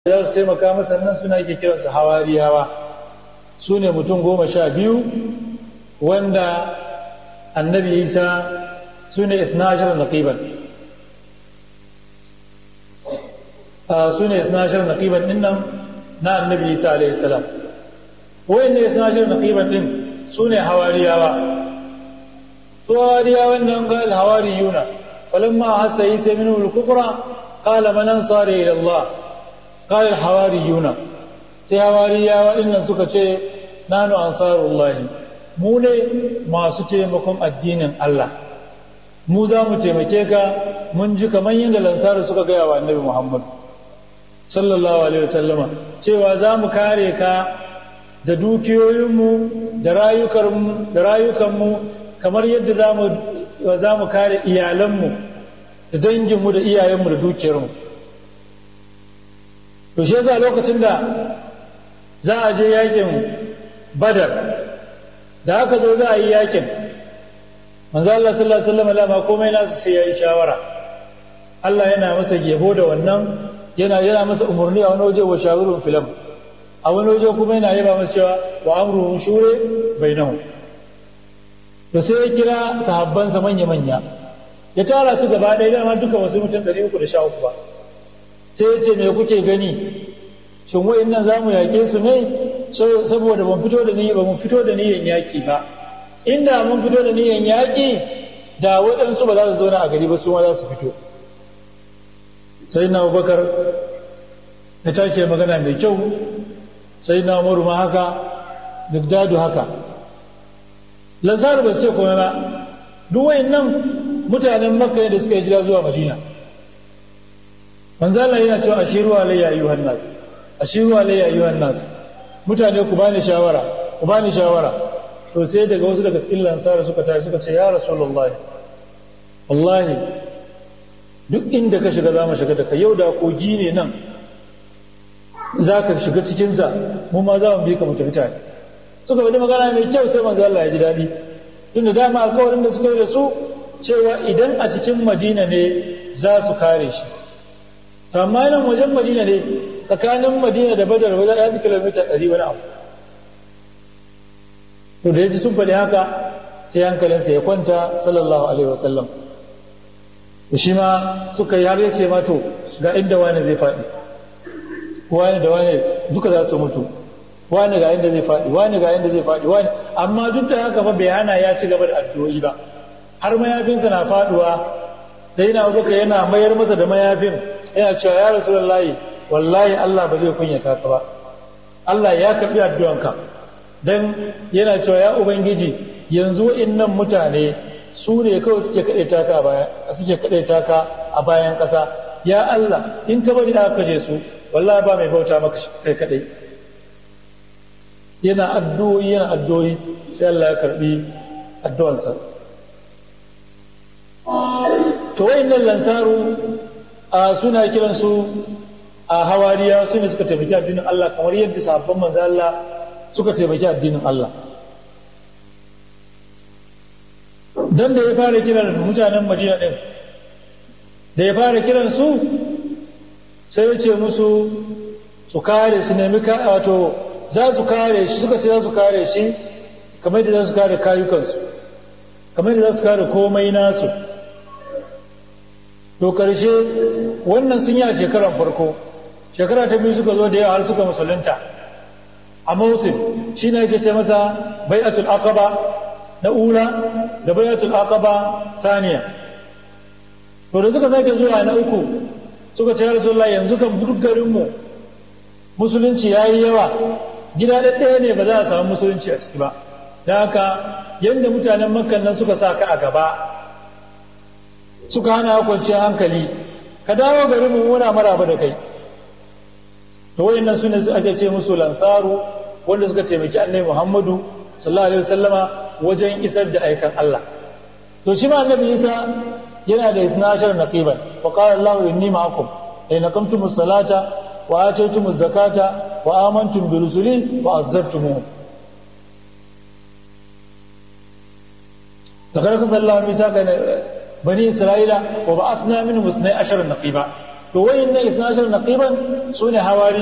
za su taimaka masa nan suna ke kiransu hawariyawa su ne mutum goma sha biyu wanda annabi isa su ne isnashar naqiban su ne isnashar naqiban din nan na annabi isa alaihi salam wayan ne isnashar naqiban din su ne hawariyawa su hawariyawan nan ga alhawariyuna falamma hasa isa minhu al-kufra qala man ansari ila allah قال الحواريون sai hawariyawa dinnan suka ce nanu ansarullahi mu ne masu taimakon addinin Allah mu za mu taimake ka mun ji kamar yadda lansaru suka gaya wa annabi Muhammad sallallahu alaihi wasallama cewa za mu kare ka da dukiyoyinmu da rayukanmu kamar yadda za mu kare iyalanmu da danginmu da iyayenmu da dukiyarmu to shi yasa lokacin da za a je yakin badar da aka zo za a yi yakin manzo Allah sallallahu alaihi wasallam lama komai nasu sai yayi shawara Allah yana masa gebo da wannan yana yana masa umurni a wani waje wa shawurun filam a wani waje kuma yana yaba masa cewa wa amruhum shure bainahum to sai ya kira sahabbansa manya manya ya tara su gaba ɗaya dama duka wasu mutum 313 ba sai ya ce me kuke gani shin wa'in nan za mu yaƙe su ne saboda ban fito da niyya ba mun fito da niyyan yaƙi ba inda mun fito da niyyan yaƙi da waɗansu ba za su zauna a gari ba su ma za su fito sai na abubakar ya tashi magana mai kyau sai na umaru ma haka duk haka lansaru ba su ce komai ba duk wa'in nan mutanen makka da suka yi jira zuwa madina manzo Allah yana cewa ashiru alayya ayyuhan nas ashiru alayya ayyuhan nas mutane ku bani shawara ku bani shawara to sai daga wasu daga cikin lansara suka tashi suka ce ya rasulullahi wallahi duk inda ka shiga za mu shiga da ka yau da kogi ne nan za ka shiga cikinsa mu ma za mu bi ka mu tafi tare suka faɗi magana mai kyau sai manzo Allah ya ji daɗi tunda dama alƙawarin da suka yi da su cewa idan a cikin madina ne za su kare shi amma nan wajen madina ne tsakanin madina da badar wajen ya fi kilomita ɗari wani abu to da ya ji sun faɗi haka sai hankalinsa ya kwanta sallallahu alaihi wasallam da shi ma suka yi har ya ce ma to ga inda wani zai faɗi wani da wani duka za su mutu wani ga inda zai faɗi wani ga inda zai faɗi wani amma duk da haka fa bai hana ya ci gaba da addu'o'i ba har mayafinsa na faɗuwa sai na abubakar yana mayar masa da mayafin yana cewa ya rasu wallahi wallahi Allah ba zai kunyata ka ba Allah ya karɓi addu'anka dan yana cewa ya ubangiji yanzu innan mutane su ne kawai suke kaɗe taka a bayan suke kaɗe taka a bayan ƙasa ya Allah in ka bari aka kashe su wallahi ba mai bauta maka kai kaɗai yana addu'o'i yana addu'o'i sai Allah ya karɓi addu'ansa to wayannan lansaru a suna kiransu a hawariya su ne suka taimaki addinin Allah kamar yadda sahabban manzo Allah suka taimaki addinin Allah dan da ya fara kiran mutanen Madina din da ya fara kiran su sai ya ce musu su kare su nemi wato za su kare shi suka ce za su kare shi kamar yadda za su kare kayukansu kamar yadda za su kare komai nasu to karshe wannan sun yi a shekarar farko shekara ta biyu suka zo da yawa har suka musulunta a mausim shi ne ake ce masa bai'atul aqaba na ula da bai'atul aqaba saniya to da suka sake zuwa na uku suka ce rasulullah yanzu kan duk garinmu musulunci ya yi yawa gida ɗaya ne ba za a samu musulunci a ciki ba da haka yadda mutanen makkan nan suka sa ka a gaba suka hana kwanciyar hankali ka dawo garin mu muna maraba da kai to wayannan sune ake ce musu lansaru wanda suka taimaki annabi Muhammadu sallallahu alaihi wasallama wajen isar da aikan Allah to shi ma annabi Isa yana da 12 naqiban wa qala Allah inni ma'akum ay naqamtumus salata wa ataytumuz zakata wa amantum bi rusuli wa azzartumuhum لقد قصد الله ميثاق بني إسرائيل وبعثنا منهم اثني عشر نقيبا to wayin na isnashar naqiban su ne hawari